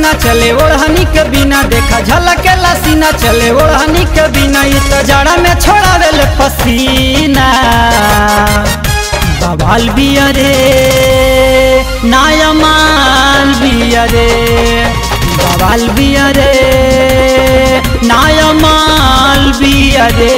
सीना चले ओढ़नी के बिना देखा झलके सीना चले ओढ़नी के बिना ई तो जड़ा में छोड़ावे ले पसीना बवाल बिया रे नाया माल बिया रे बवाल बिया रे नाया माल बिया रे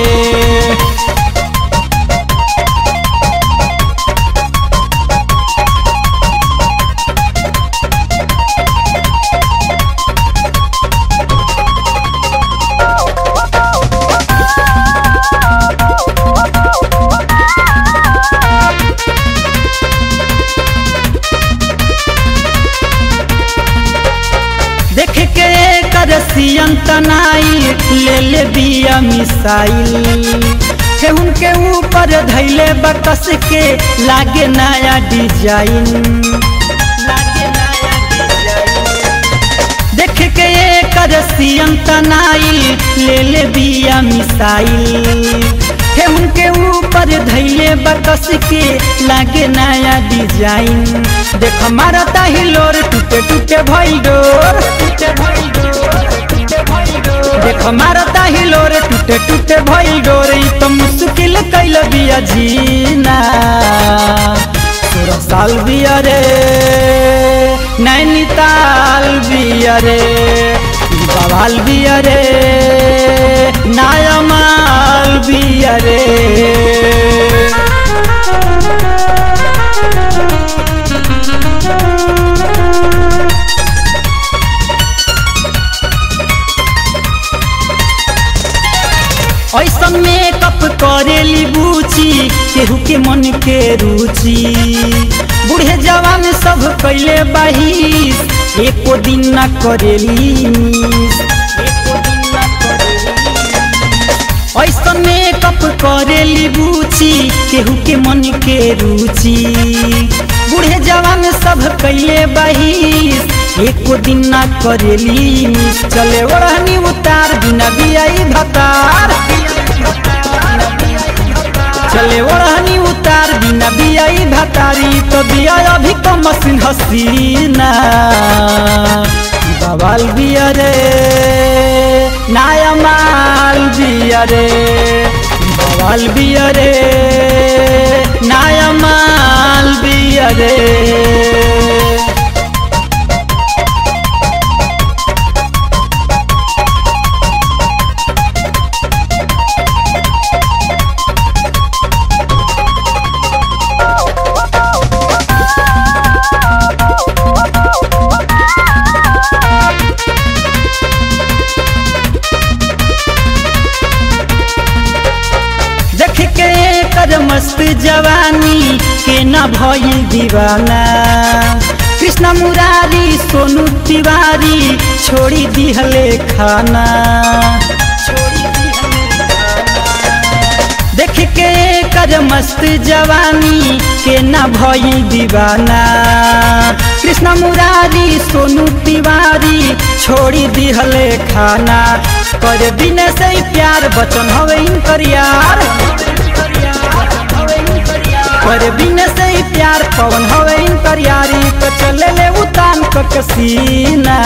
देख के कर सियन तनाई ले ले बिया मिसाइल हे उनके ऊपर धैले बकस के लागे नया डिजाइन लागे नया डिजाइन। देख के कर सियन तनाई ले ले बिया मिसाइल हे उनके ऊपर धैले बकस के लागे नया डिजाइन देख मारता ही लोर टूटे टूटे भइल डोर देख मारता ही लोर टूटे टूटे भइल डोर ई तो मुश्किल कैल बिया जीना सोलह साल बिया रे नैनीताल बिया रे बवाल बिया रे नायमाल बिया रे ऐसा मेकअप करेली बूची केहू के मन के रुचि बूढ़े जवान सब कैले बहिस एको दिन न करेली मिस एको दिन न करेली ऐसा मेकअप करेली बूची केहू के मन के रुचि बूढ़े जवान सब कैले बहिस एको दिन ना करेली मिस चले ओढ़नी उतार बिना बियाई भतार चले ओढ़नी उतार बिना बियाई भतारी तो बिया अभी तो मशीन हसीना बवाल बिया रे नाया माल बिया रे बवाल बिया रे नाया माल बिया रे देख के कर मस्त जवानी के न भइल दीवाना कृष्ण मुरारी सोनू तिवारी छोड़ी दिहले खाना देख के कर मस्त जवानी के न भइल दीवाना कृष्ण मुरारी सोनू तिवारी छोड़ी दिहले खाना कर बिना से ही प्यार बचन हवे इनकर यार कर बिना से ही प्यार पवन हवे इनकर यारी तो चले ले उतान क कसीना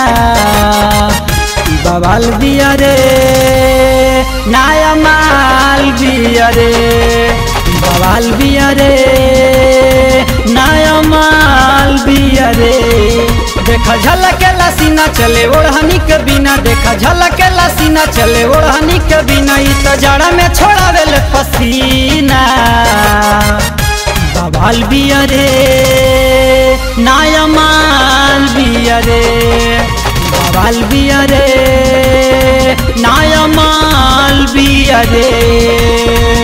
बवाल बिया रे नाया माल बिया रे बवाल बिया रे नाया माल बिया रे देखा झलके सीना चले ओढ़नी के बिना देखा झलके सीना चले ओढ़नी के बिना ई तो जड़ा में छोड़ावे ले पसीना बवाल बिया रे नाया माल बिया रे बवाल बिया रे नाया माल बिया रे